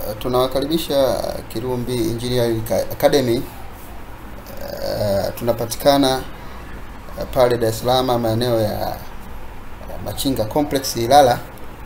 tunawakaribisha Kirumbi Engineering Academy. Uh, tunapatikana uh, pale Dar es Salaam maeneo ya uh, Machinga Complex Ilala,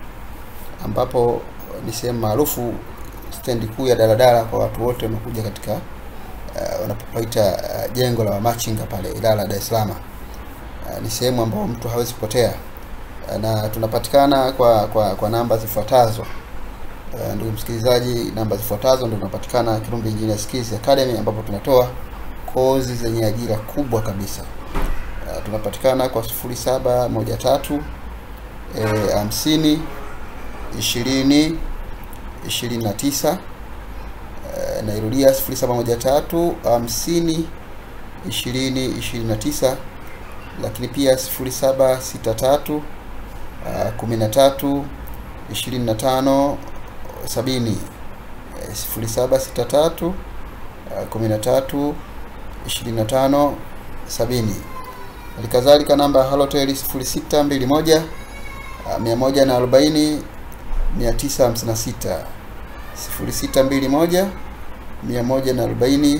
ambapo ni sehemu maarufu stendi kuu ya daladala kwa watu wote wanakuja katika uh, wanapopaita uh, jengo la Machinga pale Ilala, Dar es Salaam. Uh, ni sehemu ambayo mtu hawezi kupotea uh, na tunapatikana kwa kwa, kwa namba zifuatazo. Uh, ndugu msikilizaji, namba zifuatazo ndio tunapatikana Kirumbi Engineer Skills Academy, ambapo tunatoa kozi zenye ajira kubwa kabisa. Uh, tunapatikana kwa 0713 eh, hamsini ishirini ishirini na tisa. Uh, nairudia 0713 hamsini ishirini ishirini na tisa, lakini pia 0763 uh, kumi na tatu ishirini na tano sabini sifuri saba sita tatu kumi na tatu ishirini na tano sabini. Halikadhalika namba ya Halotel sifuri sita mbili moja mia moja na arobaini mia tisa hamsini na sita sifuri sita mbili moja mia moja na arobaini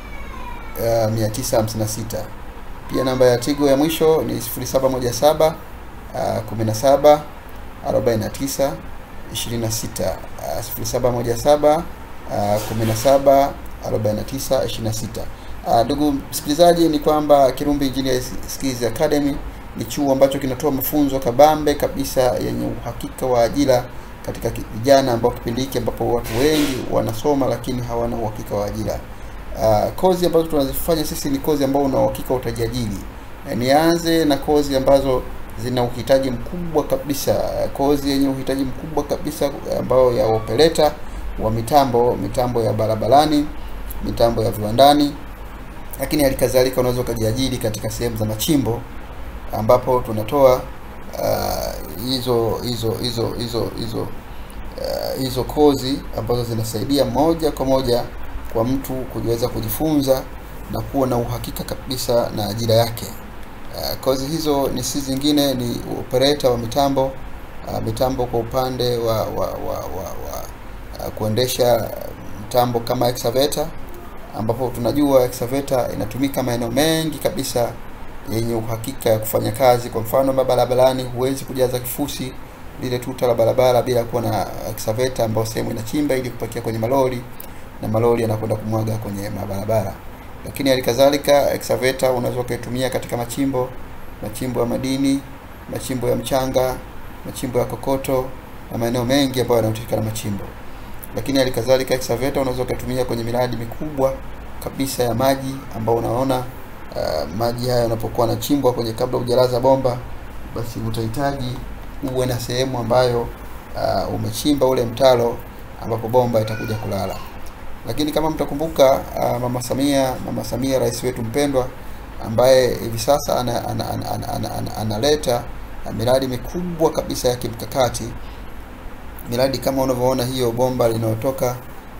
mia tisa hamsini na sita. Pia namba ya Tigo ya mwisho ni sifuri saba moja saba kumi na saba arobaini na tisa 26 0717 17 49 26. Ndugu msikilizaji, ni kwamba Kirumbi Engineer Skills Academy ni chuo ambacho kinatoa mafunzo kabambe kabisa yenye uhakika wa ajira katika vijana ambao kipindi hiki ambapo watu wengi wanasoma lakini hawana uhakika wa ajira. Uh, kozi ambazo tunazifanya sisi ni kozi ambao una uhakika utajiajiri. Nianze na kozi ambazo zina uhitaji mkubwa kabisa, kozi yenye uhitaji mkubwa kabisa ambayo ya operator wa mitambo, mitambo ya barabarani, mitambo ya viwandani, lakini halikadhalika unaweza ukajiajiri katika sehemu za machimbo ambapo tunatoa hizo hizo hizo hizo hizo hizo kozi ambazo zinasaidia moja kwa moja kwa mtu kujiweza kujifunza na kuwa na uhakika kabisa na ajira yake. Uh, kozi hizo ni si zingine ni operator wa mitambo uh, mitambo kwa upande wa wa wa, wa, wa uh, kuendesha mtambo kama excavator, ambapo tunajua excavator inatumika maeneo mengi kabisa yenye uhakika ya kufanya kazi. Kwa mfano, barabarani huwezi kujaza kifusi lile tuta la barabara bila kuwa na excavator ambayo sehemu inachimba ili kupakia kwenye malori na malori yanakwenda kumwaga kwenye mabarabara lakini halikadhalika excavator unaweza ukaitumia katika machimbo machimbo ya madini, machimbo ya mchanga, machimbo ya kokoto na maeneo mengi ambayo yanahusika na machimbo. Lakini halikadhalika excavator unaweza ukaitumia kwenye miradi mikubwa kabisa ya maji, ambao unaona uh, maji haya yanapokuwa yanachimbwa kwenye, kabla hujalaza bomba, basi utahitaji uwe na sehemu ambayo uh, umechimba ule mtaro ambapo bomba itakuja kulala lakini kama mtakumbuka, uh, mama Samia, mama Samia rais wetu mpendwa, ambaye hivi sasa analeta ana, ana, ana, ana, ana, ana uh, miradi mikubwa kabisa ya kimkakati, miradi kama unavyoona hiyo bomba linalotoka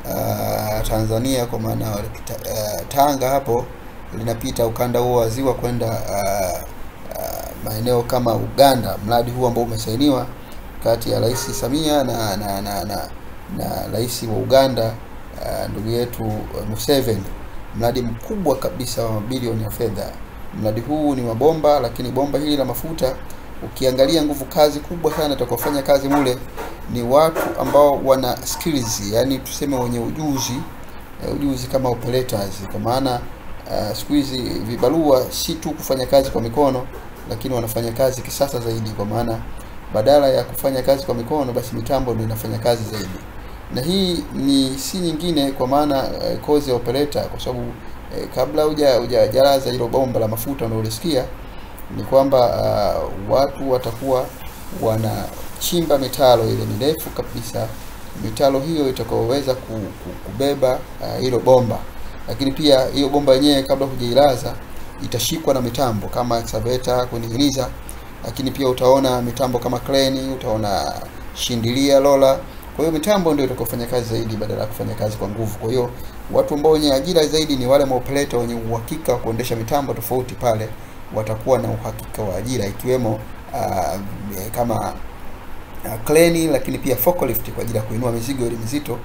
uh, Tanzania kwa maana uh, Tanga hapo linapita ukanda huo wa ziwa kwenda uh, uh, maeneo kama Uganda. Mradi huu ambao umesainiwa kati ya Rais Samia na na na, na, na rais wa Uganda Uh, ndugu yetu uh, Museveni, mradi mkubwa kabisa wa mabilioni ya fedha. Mradi huu ni wa bomba, lakini bomba hili la mafuta, ukiangalia nguvu kazi kubwa sana itakofanya kazi mule ni watu ambao wana skills, yani tuseme wenye ujuzi uh, ujuzi kama operators, kwa maana uh, siku hizi vibarua si tu kufanya kazi kwa mikono, lakini wanafanya kazi kisasa zaidi, kwa maana badala ya kufanya kazi kwa mikono, basi mitambo ndio inafanya kazi zaidi na hii ni si nyingine kwa maana uh, kozi ya operator, kwa sababu uh, kabla huja hujajalaza hilo bomba la mafuta unaolisikia ni kwamba uh, watu watakuwa wanachimba mitaro ile mirefu kabisa, mitaro hiyo itakaoweza kubeba hilo uh, bomba, lakini pia hiyo bomba yenyewe kabla hujailaza itashikwa na mitambo kama excavator kuning'iniza, lakini pia utaona mitambo kama crane, utaona shindilia, lola kwa hiyo mitambo ndio itakayofanya kazi zaidi badala ya kufanya kazi kwa nguvu. Kwa hiyo watu ambao wenye ajira zaidi ni wale maoperator wenye uhakika wa kuendesha mitambo tofauti, pale watakuwa na uhakika wa ajira, ikiwemo uh, kama uh, crane, lakini pia forklift kwa ajili ya kuinua mizigo ile mizito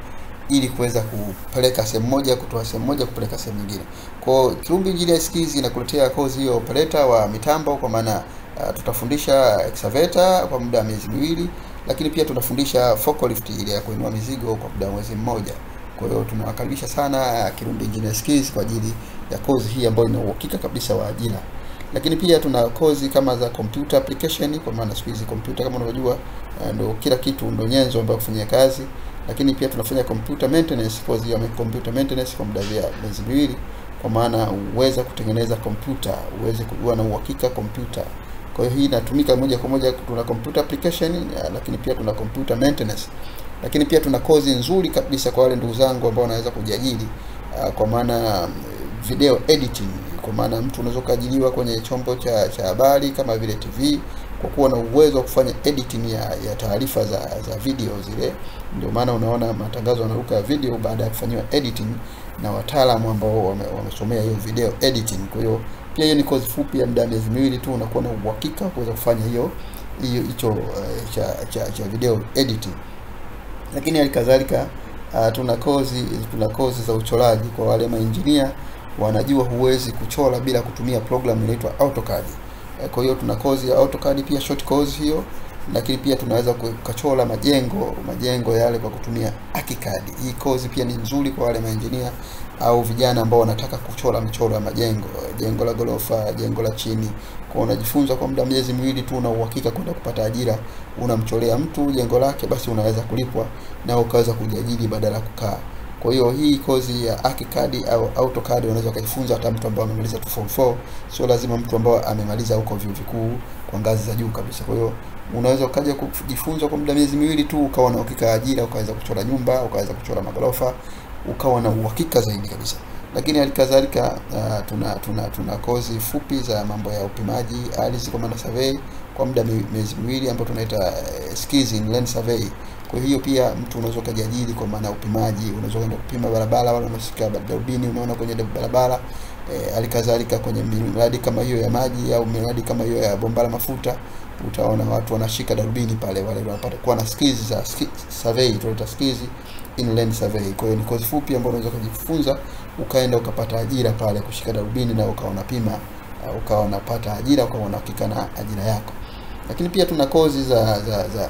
ili kuweza kupeleka sehemu moja kutoa sehemu moja kupeleka sehemu nyingine. Kwa hiyo Kirumbi Engineer Skills inakuletea kozi hiyo operator wa mitambo, kwa maana uh, tutafundisha excavator kwa muda wa miezi miwili, lakini pia tunafundisha forklift ile ya kuinua mizigo kwa muda wa mwezi mmoja. Kwa hiyo tunawakaribisha sana Kirumbi Engineer Skills kwa ajili ya kozi hii ambayo ina uhakika kabisa wa ajira. Lakini pia tuna kozi kama za computer application, kwa maana siku hizi computer kama unavyojua ndo kila kitu, ndo nyenzo ambayo kufanyia kazi. Lakini pia tunafanya computer maintenance, kozi ya computer maintenance kwa muda wa miezi miwili, kwa maana uweze kutengeneza kompyuta, uweze kujua na uhakika kompyuta. Kwa hiyo hii inatumika moja kwa moja, tuna computer application, lakini pia tuna computer maintenance lakini pia tuna kozi nzuri kabisa kwa wale ndugu zangu ambao wanaweza kujiajiri uh, kwa maana video editing, kwa maana mtu unaweza kuajiriwa kwenye chombo cha cha habari kama vile TV kwa kuwa na uwezo wa kufanya editing ya, ya taarifa za za video zile. Ndio maana unaona matangazo yanaruka ya video baada ya kufanyiwa editing na wataalamu ambao wame, wamesomea hiyo video editing. Kwa hiyo pia hiyo ni kozi fupi ya muda miezi miwili tu, unakuwa na uhakika kuweza kufanya hiyo hiyo hicho uh, cha, cha, cha video editing lakini halikadhalika uh, tuna kozi tuna kozi za uchoraji kwa wale mainjinia wanajua huwezi kuchora bila kutumia program inaitwa AutoCAD. Kwa hiyo tuna kozi ya AutoCAD pia short course hiyo, lakini pia tunaweza kuchora majengo majengo yale kwa kutumia ArchiCAD. Hii kozi pia ni nzuri kwa wale mainjinia au vijana ambao wanataka kuchora michoro ya majengo, jengo la gorofa, jengo la chini. Kwa unajifunza kwa muda miezi miwili tu, una uhakika kwenda kupata ajira. Unamchorea mtu jengo lake, basi unaweza kulipwa na ukaweza kujiajiri badala ya kukaa. Kwa hiyo hii kozi ya ArchiCAD au AutoCAD unaweza kujifunza hata mtu ambaye amemaliza tu form 4, sio lazima mtu ambaye amemaliza huko vyuo vikuu kwa ngazi za juu kabisa. Kwa hiyo unaweza ukaja kujifunza kwa muda miezi miwili tu, ukawa na uhakika ajira, ukaweza kuchora nyumba, ukaweza kuchora magorofa, ukawa na uhakika zaidi kabisa. Lakini halikadhalika uh, tuna tuna tuna kozi fupi za mambo ya upimaji ardhi kwa maana survey kwa muda miezi miwili ambayo tunaita uh, skills in land survey. Kwa hiyo pia mtu unaweza ukajiajiri kwa maana upimaji, unaweza kwenda kupima barabara, wala unashika darubini, unaona kwenye barabara halikadhalika. E, kwenye miradi kama hiyo ya maji au miradi kama hiyo ya bomba la mafuta, utaona watu wanashika darubini pale, wale wanapata kuwa na skills za survey, tunaita skills in land survey. Kwa hiyo ni kozi fupi ambayo unaweza kujifunza ukaenda ukapata ajira pale kushika darubini na ukawa unapima, uh, ukawa unapata ajira, ukawa unahakika na ajira yako. Lakini pia tuna kozi za za za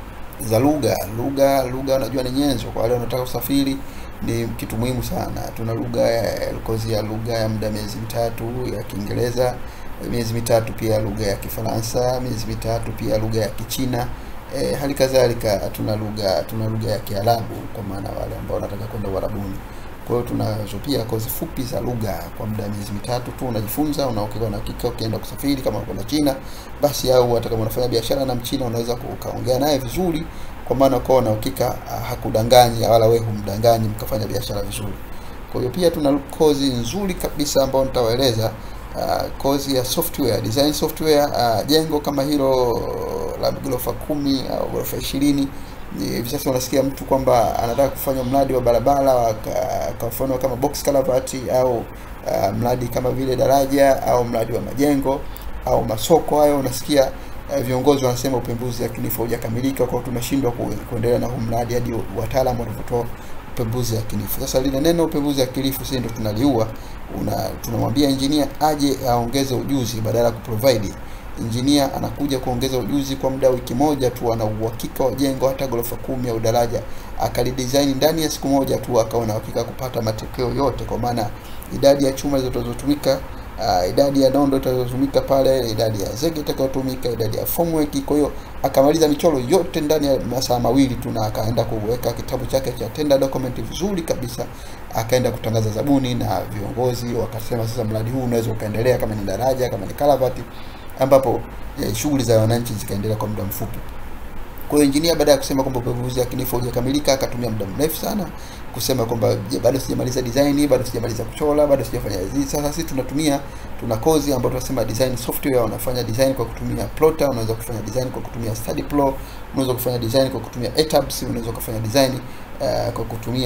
za lugha lugha lugha, unajua ni nyenzo kwa wale wanaotaka kusafiri, ni kitu muhimu sana. Tuna lugha ya kozi ya lugha ya muda miezi mitatu ya Kiingereza, miezi mitatu pia lugha ya Kifaransa, miezi mitatu pia lugha ya Kichina. E, hali kadhalika tuna lugha tuna lugha ya Kiarabu kwa maana wale ambao wanataka kwenda Uarabuni. Kwa hiyo tunazo pia kozi fupi za lugha kwa muda miezi mitatu tu, unajifunza unaokeka na hakika, ukienda kusafiri kama uko na China basi, au hata kama unafanya biashara na Mchina unaweza ukaongea naye vizuri, kwa maana ukawa na hakika hakudanganyi wala wewe humdanganyi, mkafanya biashara vizuri. Kwa hiyo pia tuna kozi nzuri kabisa ambayo nitawaeleza, uh, kozi ya software design software. Uh, jengo kama hilo la ghorofa kumi au ghorofa ishirini hivi sasa unasikia mtu kwamba anataka kufanya mradi wa barabara kwa mfano kama box culvert au uh, mradi kama vile daraja au mradi wa majengo au masoko hayo, unasikia uh, viongozi wanasema upembuzi yakinifu haujakamilika, kwa tumeshindwa kuendelea na huu mradi hadi wataalamu wanavyotoa upembuzi yakinifu. Sasa lile neno upembuzi yakinifu sisi ndio tunaliua, una tunamwambia engineer aje aongeze ujuzi badala ya kuprovide Engineer anakuja kuongeza ujuzi kwa muda wa wiki moja tu, ana uhakika wa jengo hata ghorofa kumi au daraja akalidesign ndani ya siku moja tu, akawa na uhakika kupata matokeo yote, kwa maana idadi ya chuma zitakazotumika, uh, idadi ya nondo itakazotumika pale, idadi ya zege itakayotumika, idadi ya formwork. Kwa hiyo akamaliza michoro yote ndani ya masaa mawili tu, na akaenda kuweka kitabu chake cha tender document vizuri kabisa, akaenda kutangaza zabuni, na viongozi wakasema sasa mradi huu unaweza ukaendelea, kama ni daraja, kama ni culvert ambapo eh, shughuli za wananchi zikaendelea kwa muda mfupi. Kwa hiyo engineer baada ya kusema kwamba upembuzi yakinifu haujakamilika, akatumia muda mrefu sana kusema kwamba bado sijamaliza design, bado sijamaliza kuchora, bado sijafanya hizi. Sasa sisi tunatumia tuna kozi ambayo tunasema design software. Unafanya design kwa kutumia plotter, unaweza kufanya design kwa kutumia study pro, unaweza kufanya design kwa kutumia ETABS, unaweza kufanya design uh, kwa kutumia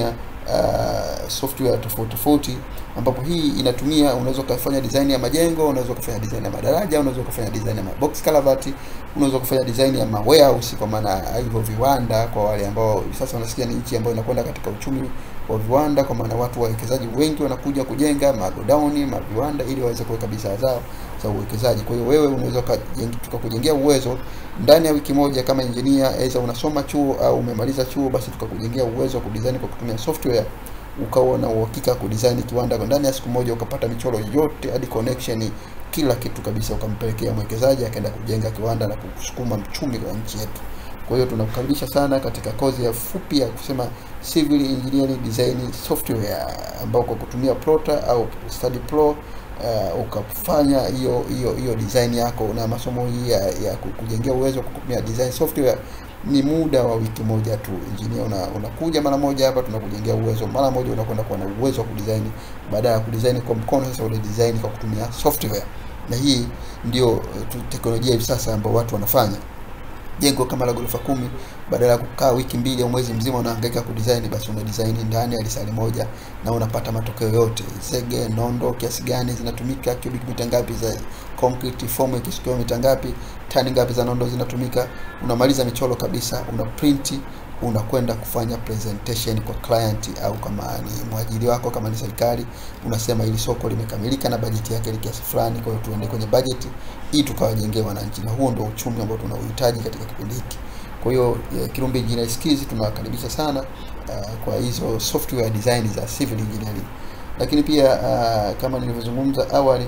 uh, software tofauti tofauti ambapo hii inatumia unaweza ukafanya design ya majengo unaweza ukafanya design ya madaraja unaweza ukafanya design ya box culvert unaweza ukafanya design ya warehouse kwa maana hivyo viwanda kwa wale ambao sasa wanasikia ni nchi ambayo inakwenda katika uchumi wa viwanda kwa maana watu wawekezaji wengi wanakuja kujenga magodauni maviwanda ili waweze kuweka bidhaa zao za uwekezaji kwa hiyo wewe unaweza tukakujengea uwezo ndani ya wiki moja kama engineer aidha unasoma chuo au umemaliza chuo basi tukakujengea uwezo wa kudesign kwa kutumia software ukawa na uhakika kudesign kiwanda kwa ndani ya siku moja ukapata michoro yote hadi connection kila kitu kabisa ukampelekea mwekezaji akaenda kujenga kiwanda na kusukuma mchumi wa nchi yetu kwa hiyo tunakukaribisha sana katika kozi ya fupi ya kusema civil engineering design software ambao kwa kutumia Plota au Study Pro uh, ukafanya hiyo hiyo hiyo design yako na masomo hii ya, ya kujengea uwezo kwa kutumia design software ni muda wa wiki moja tu engineer una, unakuja mara moja hapa tunakujengea uwezo mara moja unakwenda kuwa na uwezo wa kudesign baada ya kudesign kwa mkono sasa una design kwa kutumia software na hii ndio teknolojia hivi sasa ambayo watu wanafanya jengo kama la ghorofa kumi badala ya kukaa wiki mbili au mwezi mzima unahangaika kudesign basi una design ndani ya lisali moja na unapata matokeo yote zege nondo kiasi gani zinatumika cubic mita ngapi za concrete form ikishikiwa mita ngapi tani ngapi za nondo zinatumika unamaliza michoro kabisa una print unakwenda kufanya presentation kwa client au kama ni mwajiri wako kama ni serikali unasema ili soko limekamilika na bajeti yake ni kiasi fulani kwa hiyo tuende kwenye bajeti ili tukawajengee wananchi na huo ndio uchumi ambao tunauhitaji katika kipindi hiki kwa hiyo Kirumbi Engineering Skills tunawakaribisha sana uh, kwa hizo software design za civil engineering lakini pia uh, kama nilivyozungumza awali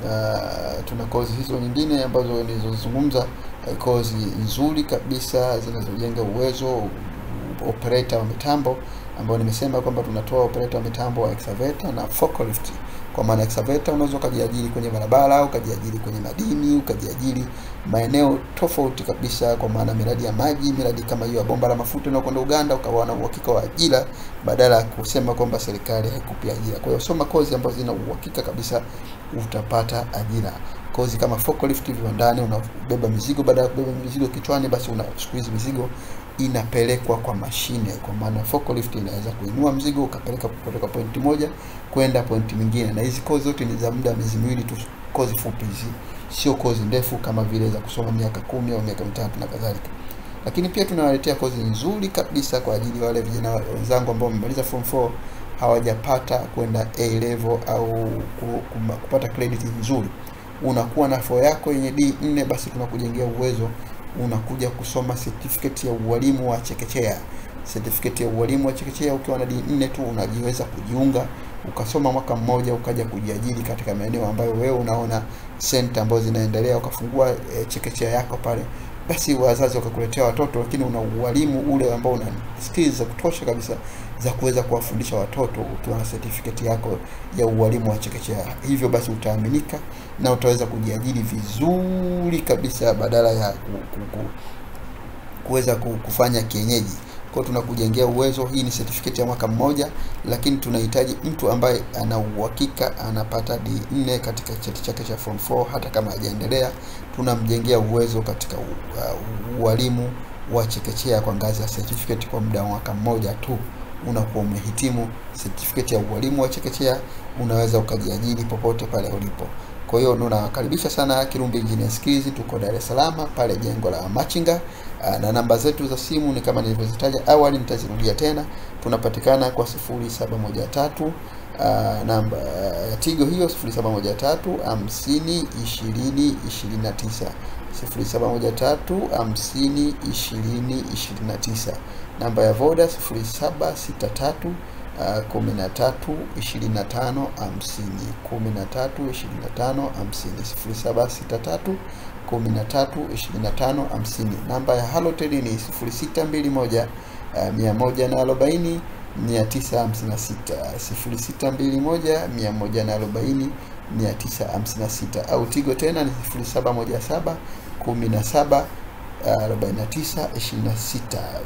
uh, tuna kozi hizo nyingine ambazo nilizozungumza uh, kozi nzuri kabisa zinazojenga uwezo operator wa mitambo ambao nimesema kwamba tunatoa operator wa mitambo wa excavator na forklift kwa maana excavator unaweza ukajiajiri kwenye barabara ukajiajiri kwenye madini ukajiajiri maeneo tofauti kabisa kwa maana miradi ya maji miradi kama hiyo ya bomba la mafuta inayokwenda Uganda ukawa na uhakika wa ajira badala ya kusema kwamba serikali haikupi ajira kwa hiyo soma kozi ambazo zina uhakika kabisa utapata ajira kozi kama forklift viwandani unabeba mizigo baada ya kubeba mizigo kichwani basi una siku hizi mizigo inapelekwa kwa mashine kwa maana forklift inaweza kuinua mzigo ukapeleka kutoka pointi moja kwenda pointi nyingine na hizi kozi zote ni za muda miezi miwili tu kozi fupi hizi sio kozi ndefu kama vile za kusoma miaka kumi au miaka mitatu na kadhalika lakini pia tunawaletea kozi nzuri kabisa kwa ajili ya wale vijana wenzangu ambao wamemaliza form 4 hawajapata kwenda A level au kupata credit nzuri unakuwa na fo yako yenye D4 basi tunakujengea uwezo unakuja kusoma certificate ya ualimu wa chekechea certificate ya ualimu wa chekechea ukiwa na D4 tu unajiweza kujiunga ukasoma mwaka mmoja ukaja kujiajiri katika maeneo ambayo wewe unaona center ambazo zinaendelea ukafungua e, chekechea yako pale basi wazazi wakakuletea watoto lakini una ualimu ule ambao una skills za kutosha kabisa za kuweza kuwafundisha watoto ukiwa na certificate yako ya ualimu wa chekechea hivyo basi utaaminika na utaweza kujiajiri vizuri kabisa badala ya ku, ku, ku, kuweza kufanya kienyeji kwa tunakujengea uwezo hii ni certificate ya mwaka mmoja lakini tunahitaji mtu ambaye ana uhakika anapata D4 katika cheti chake cha form 4 hata kama hajaendelea tunamjengea uwezo katika ualimu uh, wa chekechea kwa ngazi ya certificate kwa muda wa mwaka mmoja tu unakuwa umehitimu certificate ya ualimu wa chekechea unaweza ukajiajiri popote pale ulipo kwa hiyo tunawakaribisha sana Kirumbi Engineering Skills, tuko Dar es Salaam pale jengo la Machinga, na namba zetu za simu ni kama nilivyozitaja awali, nitazirudia tena. Tunapatikana kwa 0713 uh, namba ya uh, Tigo hiyo 0713 50 20 29 0713 50 20 29, namba ya Voda 0763 kumi na tatu ishirini na tano hamsini kumi na tatu ishirini na tano hamsini sifuri saba sita tatu kumi na tatu ishirini na tano hamsini. Namba ya Halotel ni sifuri sita mbili moja mia moja na arobaini mia tisa hamsini na sita sifuri sita mbili moja mia moja na arobaini mia tisa hamsini na sita au Tigo tena ni sifuri saba moja saba kumi na saba 49 26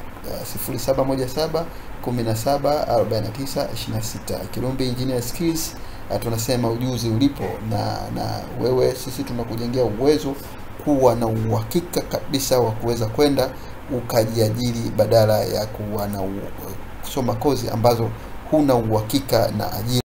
0717 17 49 26. Kirumbi Engineering Skills tunasema ujuzi ulipo, na na wewe, sisi tunakujengea uwezo kuwa na uhakika kabisa wa kuweza kwenda ukajiajiri badala ya kuwa na kusoma kozi ambazo huna uhakika na ajira.